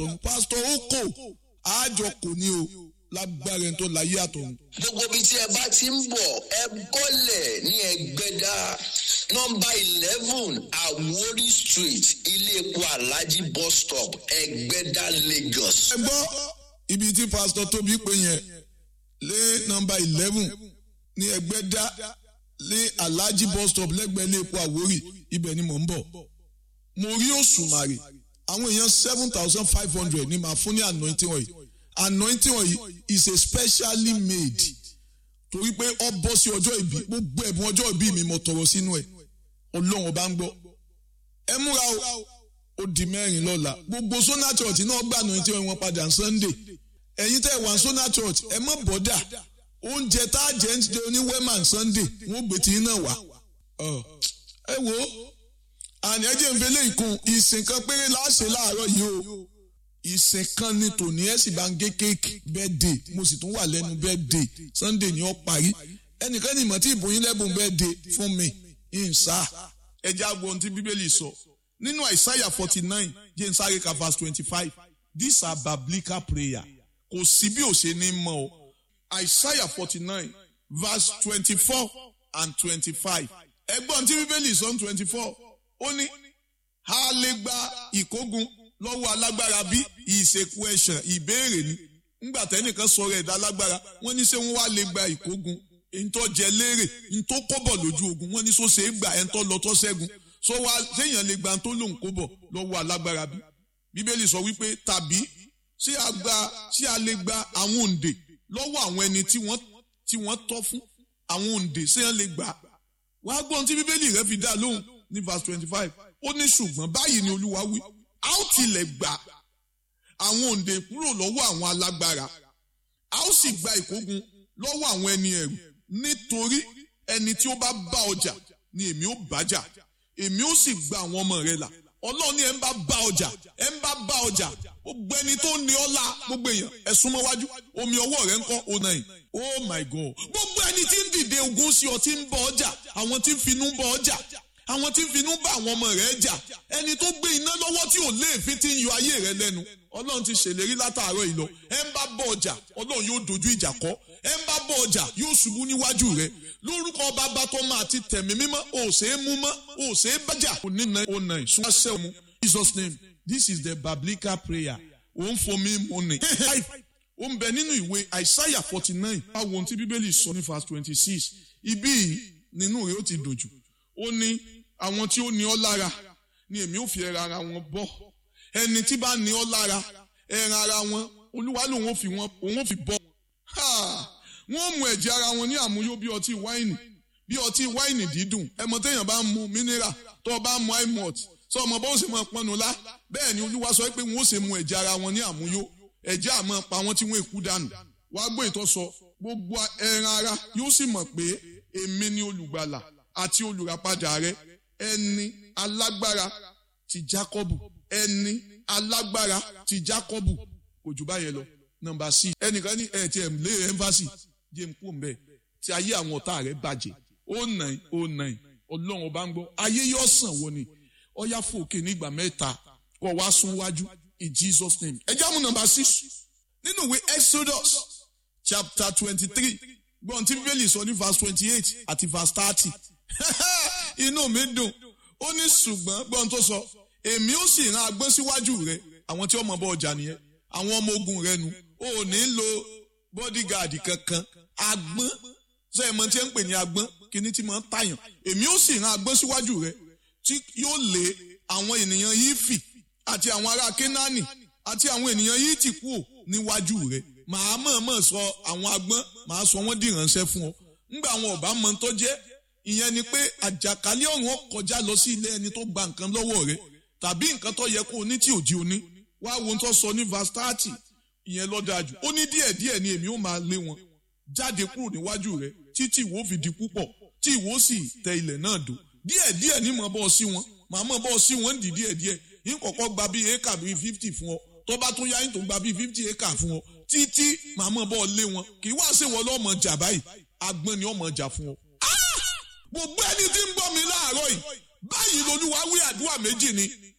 àtọ̀run pásítọ̀ ó kò àjọ kò ní o lágbára ẹni tó láyé àtọ̀run. gbogbo ibi tí ẹ bá ti ń bọ̀ ẹ bọ́lẹ̀ ní ẹgbẹ́dá nọmba eleven Àwórì street ilé epo alhaji bus stop ẹgbẹ́dá Lagos. ẹ gbọ́ ibi tí pásítọ̀ tóbi pé yẹn lé nọmba eleven ní ẹgbẹ́dá lé alhaji bus stop lẹ́gbẹ̀ẹ́ ilé epo Àwórì ibẹ̀ ni mò ń bọ̀ mo rí òṣùmàrè àwọn èèyàn seven thousand five hundred ni màá fún ní anointing oil anointing oil is a specially made torí pé ọ bọ́ sí ọjọ́ ìbí gbogbo ẹ̀bùn ọjọ́ ìbí mi mo tọrọ sínú ẹ̀ ọlọ́run ọba ń gbọ́ ẹ múra o ó di mẹ́rin lọ́la gbogbo sona church náà gbà anointing oil wọn padà sunday ẹ̀yin tẹ́ wà sona church ẹ má bọ́dà oúnjẹ tá a jẹ́ ń jẹ oníwẹ́mà sunday wọ́n gbé tí náà wá ẹ wo àní ẹ jẹ́ ń fẹ́lẹ́ ìkun ìsìn kan péré láṣẹ láàárọ̀ yìí o ìsìn kan ní tòní ẹ sì bá ń gé kéèkì birthday mo sì tún wà lẹ́nu birthday sunday ni ó parí ẹnìkan ní ìmọ̀ tí ìbòyín lẹ́bùn birthday fún mi ìǹsà ẹjẹ́ àgbo ohun tí bíbélì sọ nínú àìsáyà forty nine james arika verse twenty five these are biblical prayer kò sí bí ò ṣe ní mọ̀ o àìsáyà forty nine verse twenty four and twenty five ẹgbọ́n tí bíbélì sọ ní twenty four ó ní a lè gba ìkógun lọ́wọ́ alágbára bí ìṣèkú ẹ̀ṣàn ìbéèrè ni ńgbà tẹ́nìkan sọ̀rọ̀ ẹ̀dá alágbára wọ́n ní ṣé wọ́n wá lè gba ìkógun ntọ́ jẹ léèrè ntọ́ kọ́bọ̀ lójú ogun wọ́n ní sọ́sẹ̀ gbà ẹ̀ ntọ́ lọ́tọ́ ṣẹ́gun sọ wá séèyàn lè gba ntọ́ lòun kọ́bọ̀ lọ́wọ́ alágbára bí bíbélì sọ wípé tàbí ṣé a gba ṣé a lè gba àwọn òǹdè lọ́wọ́ àwọn ẹni tí wọ́n tí wọ́n tọ́ fún àwọn òǹdè séèyàn lè gbà wàá gbọ́n tí bíbélì rẹ fi dá lóhùn ní verse twenty five ó ní ṣùgbọ́n báyìí ni olúwa wí a ó tilẹ̀ gbà àwọn òǹdè kúrò lọ́wọ́ àwọn alágbára a ó sì gba ìkógun lọ́wọ́ àwọn ẹni ẹ̀rù nítorí ẹni tí ó bá bá ọjà ni èmi ó bájà èmi ó sì gba àwọn ọmọ rẹ là ọlọ́run ní ẹ̀ ń bá bá ọjà ẹ̀ ń bá bá ọjà gbogbo ẹni tó ní ọlá gbogbo èèyàn ẹ̀ súnmọ́ wájú omi ọwọ́ rẹ̀ ń kọ́ ọ̀nà yìí oh my god gbogbo ẹni tí ń dìde ogun sí ọ tí ń bọ ọjà àwọn tí ń finú bọ ọjà àwọn tí ń finú bá àwọn ọmọ rẹ̀ jà ẹni tó gbé iná lọ́wọ́ tí ò léèfín tí ń yọ ayé rẹ̀ lẹ́nu ọlọ́run ti ṣèlérí látàárọ̀ ìlọ ẹ ń bá bọ ọjà ọlọ́run yóò dojú ìjà kọ ẹ ń bá bọ ọjà yóò ṣubú níwájú rẹ̀ lórúkọ bàbá tó máa ti tẹ̀mí mímọ́ ò ṣe é mú mọ́ ò ṣe é bájà onínà ọ̀nà ìṣúná mu Jesus name this is the biblical prayer ò ń fomi mọ́ni. ó ń bẹ nínú ìwé Isaiah forty nine báwo ohun tí bíbélì sọ ní verse twenty six ibí yìí nínú rẹ̀ ó ti dòjù ó ní àwọn tí ó ní ọ lára ni èmi ò fi ẹran ara wọn bọ́ ẹni tí bá ní ọ lára ẹran ara wọn olúwa lòun ò fi wọn òun ò fi bọ́ wọ́n mú ẹ̀jẹ̀ ara wọn ní àmúyó bí ọtí wáìnì bí ọtí wáìnì dídùn ẹmọ téèyàn bá ń mu mineral tó o bá ń mu imot sọ ọmọ bó ṣe máa pọnù lá bẹ́ẹ̀ ni olúwa sọ pé wọ́n ó ṣe mu ẹ̀jẹ̀ ara wọn ní àmúyó ẹ̀jẹ̀ àmọ́ pa wọ́n tí wọ́n èkú dànù wàá gbé ìtọ́sọ gbogbo ẹran ara yóò sì mọ̀ pé èmi ni olùgbàlà àti olùràpadà rẹ ẹni alágbára ti Jákọ́bù ẹni alágbára ti Jákọ́bù kò jù báyẹn lọ nọ́mbà six ẹnìkan ní ẹ ti ẹ lé ẹnfàsì jẹ n kú mbẹ tí ayé àwọn ọ̀tá rẹ bàjẹ́ ó nàì ó nàì Ọlọ́run ọba ń gbọ́ ayé yóò sàn wọ ni ọyá fòkè nígbà mẹ́ta kọ wá sún wájú in Jesus name ẹ jáàmù nọ́mbà six nínú ìwé Exodus chapter twenty three gbọ́n tí bíbélì sọ ní verse twenty eight àti verse thirty inú mi dùn ó ní ṣùgbọ́n gbọ́n tó sọ èmi ó sì rán agbọ́n síwájú rẹ àwọn tí ọmọ bọ ọjà nìyẹn àwọn ọmọ ogun rẹ nu ó ní lo bodyguard kankan agbọ́n ṣe é mọ tí ẹ ń pè ní agbọ́n kíní tí mo ń tàyàn èmi ó sì rán agbọ́n síwájú rẹ tí yóò lé àwọn ènìyàn yìí fì àti àwọn ará kénáánì àti àwọn ènìyàn yìí ti kú níwájú rẹ màá mọ̀ọ́mọ̀ sọ àwọn agbọ́n màá sọ wọ́n dìránṣẹ́ fún ọ ńgbà àwọn ọ̀bá mọ tó jẹ́ ìyẹn ni pé àjàkálẹ̀ ọ̀run kọjá lọ sí ilé ẹni tó gba nǹkan lọ́wọ́ rẹ tàbí nǹkan tó yẹ kó o ní tí ò di o ní wá wo tó sọ ní verse thirty ìyẹn ló dáa jù ó ní díẹ̀ díẹ̀ ni èmi ó máa lé wọn jáde kúrò níwájú rẹ títí ìwọ fi di púpọ̀ tí ìwọ sì tẹ ilẹ̀ náà dò díẹ̀ díẹ̀ ní mọ̀ bọ́ sí wọn màá mọ̀ bọ́ sí wọn dì díẹ̀ díẹ̀ yín kọ̀kọ́ gba bíi éka bíi fifty fún ọ tó bá tún yá yín tó gba bíi fifty éka fún ọ títí màá mọ̀ bọ́ lé wọn kì í wá ṣèwọ lọ́mọ jà báyìí agbọ́n ni ọmọ jà fún ọ. gbogbo ẹni tí ń gbọ́ mi láàárọ̀ yìí báyìí lolúwa wí àdúrà méjì ni